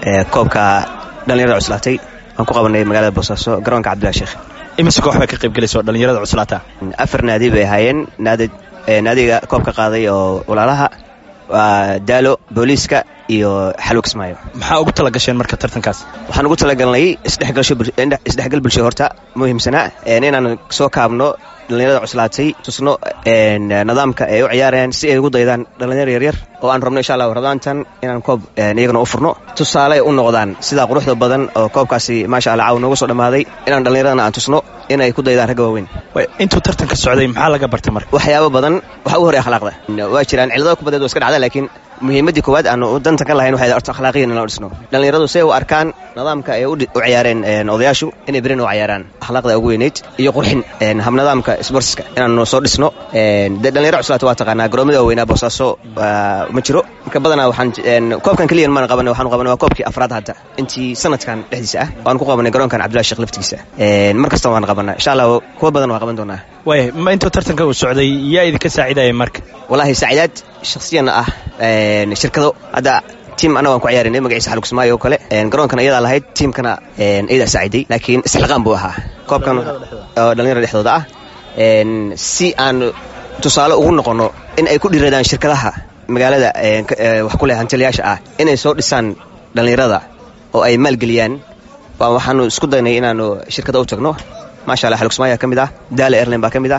koobka dhallinyarada cuslaatay waan ku qabanay magaalada boosaaso garoonka cabdillahi sheekh imise koox bay ka qayb gelaysa oo dhallinyarada cuslaata afar naadi bay ahaayeen naadi naadiga koobka qaaday oo walaalaha waa daalo booliiska iyo xalwo kismaayo maxaa ugu tala gasheen marka tartankaas waxaan ugu talagalnay isdhexgal bulsho horta muhiimsanaa inaan soo kaabno dhallinyarada cuslaatay tusno nidaamka ay u ciyaarayaan si ay ugu daydaan dhallinyar yaryar oo aan rabno insha allah ramaantan inaan koob iyagana u furno tusaale u noqdaan sidaa quruxda badan oo koobkaasi maasha allah caaw noogu soo dhammaaday inaan dhallinyaradana aan tusno inay ku daydaan ragga waaweyn intuu tartanka socday maxaa laga bartay marka waxyaabo badan waxa ugu horey akhlaaqda waa jiraan cilladada kubadeed waa iska dhacda laakiin muhiimaddii koowaad aanu danta ka lahayn waxay orta akhlaaqiyan inaan dhisno dhallinyaradu si ay u arkaan nidaamka ay u ciyaareen odayaashu inay berin u ciyaaraan akhlaaqda ugu weynayd iyo qurxin habnidaamka sportska inaanu soo dhisno dee dhallinyaro cuslaata waa taqaanaa garoomada waaweynaa boosaaso ma jiro marka badanaa waxaan koobkan keliyan maan qabanay waxaanu qabanay waa koobkii afraad hadda intii sanadkan dhexdiisa ah waan ku qabanay garoonkan cabdillahi sheekh laftigiisa mar kasta waan qabanaa insha allah kuwa badan waan qaban doonaa waaya ma intuu tartanka uu socday yaa idinka saacidaya marka wallaahi saacidaad shakhsiyan ah shirkado hadda tiim annaga waan ku ciyaarinay magaciisa xalug kismaayo oo kale garoonkan iyadaa lahayd tiimkana iyadaa saaciday laakiin isxilqaan buu ahaa koobkan oo dhallinyarada dhexdooda ah si aan tusaale ugu noqonno in ay ku dhiradaan shirkadaha magaalada wax ku leh hantiliyaasha ah inay soo dhisaan dhallinyarada oo ay maalgeliyaan waxaanu isku daynay inaanu shirkada u tagno maasha allah xalug kismaayo ka mid ah daala airline baa ka mid ah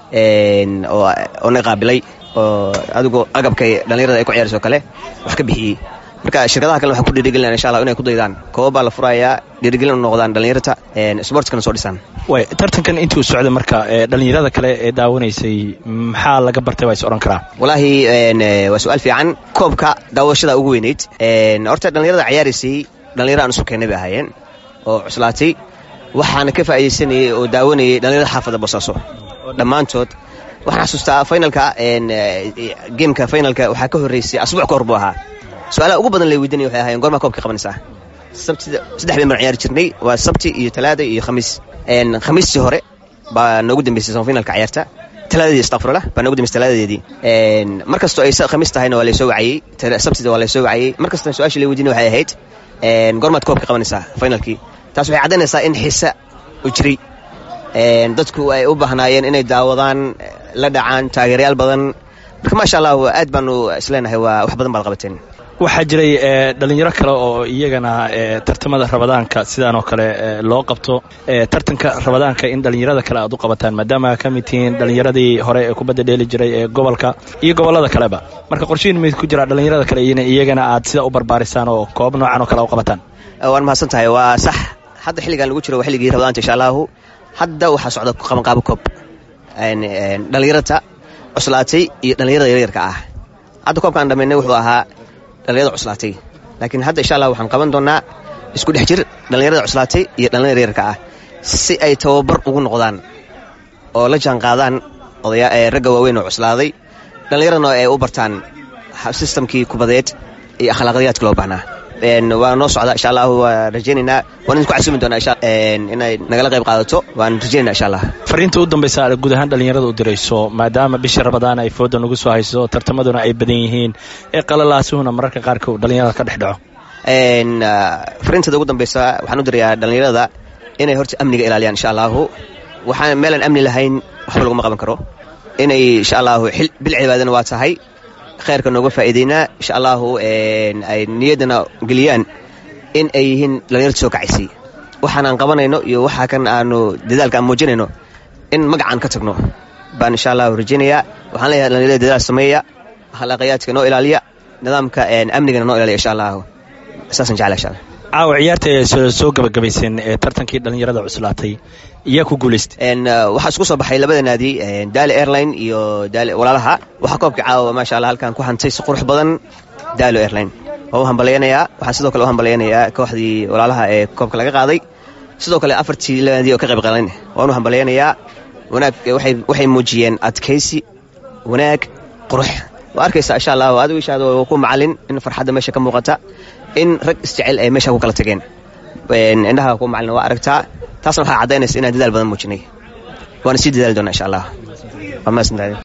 oo na qaabilay oo adigu agabkay dhallinyarada ay ku ciyaarayso kale wax ka bixiyey marka shirkadaha kale waxaan ku dhiirigelinaa insha allah inay ku daydaan kooba baa la furayaa dhiirigelin u noqdaan dhallinyarta sportskana soo dhisaan way tartankan intuu socday marka dhallinyarada kale ee daawanaysay maxaa laga bartay waa is odhan karaa wallaahi waa su-aal fiican koobka daawashada ugu weynayd horta dhallinyarada ciyaaraysay dhallinyaro aan isu keennay bay ahaayeen oo cuslaatay waxaana ka faa'iidaysanayay oo daawanayay dhallinyarada xaafadda boosaaso dhammaantood waxaan xasuustaa finalka geemka finalka waxaa ka horreysay asbuuc ka hor buu ahaa su-aalaha ugu badan lay weydiinaya waxay ahaayeen gormaa koobka qabanaysaa sabtida saddex bayn baan ciyaari jirnay waa sabti iyo talaada iyo khamiis khamiistii hore baa noogu dambeysay samafinalka ciyaarta talaadadii astaqfirullah baa noogu dambeysay talaadadeedii mar kastoo ay khamiis tahayna waa laysoo wacayey sabtida waa laysoo wacayey mar kastana su-aashii lay weydiinay waxay ahayd gormaad koobka qabanaysaa finalkii taas waxay caddaynaysaa in xiisa u jiray dadku ay u baahnaayeen inay daawadaan la dhacaan taageerayaal badan marka maasha allah aad baanu isleenahay waa wax badan baad qabateen waxaa jiray dhalinyaro kale oo iyagana tartamada rabadaanka sidaan oo kale loo qabto tartanka rabadaanka in dhalinyarada kale aad u qabataan maadaama ka mid tihiin dhalinyaradii hore ee kubadda dheeli jiray ee gobolka iyo gobollada kaleba marka qorshihin mid ku jira dhalinyarada kale iyagana aad sida u barbaarisaan oo koob noocan oo kale u qabataan waan mahadsan tahay waa sax hadda xilligan lagu jiro waa xilligii rabadaanta insha allahu hadda waxaa socda qabanqaabo koob dhallinyarata cuslaatay iyo dhallinyarada yaryarka ah hadda koobkaan dhammaynay wuxuu ahaa dhallinyarada cuslaatay laakiin hadda insha allah waxaan qaban doonnaa isku dhex jir dhallinyarada cuslaatay iyo dhallinyarada yaryarka ah si ay tababar ugu noqdaan oo la jaan qaadaan ragga waaweyn oo cuslaaday dhallinyaradana ay u bartaan sistamkii kubadeed iyo akhlaaqdiyaadka loo baahnaa waa noo socda insha allah waa rajaynaynaa waan idinku casumi doonaa inay nagala qayb qaadato waan rajaynayna insha allah fariinta u dambaysa aad guud ahaan dhallinyarada u dirayso maadaama bisha rabadaan ay fooda nagu soo hayso tartamaduna ay badan yihiin ee qalalaasuhuna mararka qaarka dhallinyarada ka dhex dhaco fariintada ugu dambaysa waxaan u dirayaa dhallinyarada inay horta amniga ilaaliyaan insha allahu waxaan meelaan amni lahayn waxba laguma qaban karo inay insha allahu bil cibaadana waa tahay khayrka nooga faa'iidaynaa insha allahu ay niyaddana geliyaan in ay yihiin dhallinyarta soo kacaysay waxaan aan qabanayno iyo waxa kan aanu dadaalka aan muujinayno in magacaan ka tagno baan insha allahu rajaynayaa waxaan leeyahay dhallinyarada dadaal sameeya akhlaaqiyaadka noo ilaaliya nidaamka amnigana noo ilaaliya insha allahu saasaan jeclaa insha allah caawa ciyaarta ee soo gabagabayseen ee tartankii dhallinyarada cuslaatay iyaa ku guulaystay waxaa isku soo baxay labada naadi daali airline iyo daali walaalaha waxaa koobka caawa maasha allah halkan ku hantay si qurux badan daalo airline waa u hambalyaynayaa waxaan sidoo kale u hambalyaynayaa kooxdii walaalaha ee koobka laga qaaday sidoo kale afartii naadi oo ka qayb qaadan waan u hambalyaynayaa wanaag waxay muujiyeen adkaysi wanaag qurux waa arkaysaa insha allah adigu ishaada waa ku macalin in farxadda meesha ka muuqata in rag isjecel ay meesha ku kala tageen indhaha ku macalin waa aragtaa taasna waxaa caddaynaysa inaan dadaal badan muujinay waana sii dadaali doonaa insha allah waa mahadsantahay